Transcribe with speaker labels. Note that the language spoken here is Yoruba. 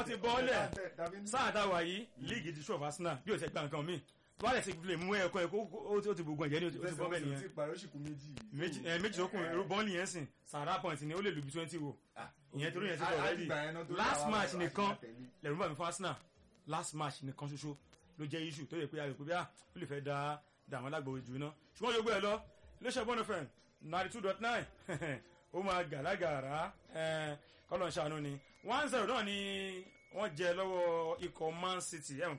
Speaker 1: wọ́n ti bọ́ọ̀lẹ̀ sáà tá a wà yìí líìgì ti ṣọ̀fà Arsenal bí o ti gba nǹkan míì tó bá lè ti lè mú ẹ̀kọ́ ẹ̀kọ́ ó ti gbogbo ẹ̀jẹ̀ ní o ti bọ́ bẹ́ẹ̀ nìyẹn méjì ẹ méjì tó kùn ẹrú bọ́ọ̀lì yẹn sìn sàrà point ni ó lè lu bí twenty wo ìyẹn torí yẹn ti bọ̀ rẹ́dì last match nìkan lẹ́rú bàmí fún Arsenal last match nìkan ṣoṣo ló jẹ́ issue tó yẹ pé ayọ̀ pé bí ó lè fẹ́ da da àwọn alágbó jù náà ṣùgbọ́n yóò gbé ẹ lọ iléeṣẹ́ bọ́ọ̀nù fẹ́ǹ ninety two dot nine ó máa gàlágàrá kọ́lọ̀ ń ṣàánú ni one zero náà ni wọ́n jẹ lọ́wọ́ ikọ̀ Man City ẹ̀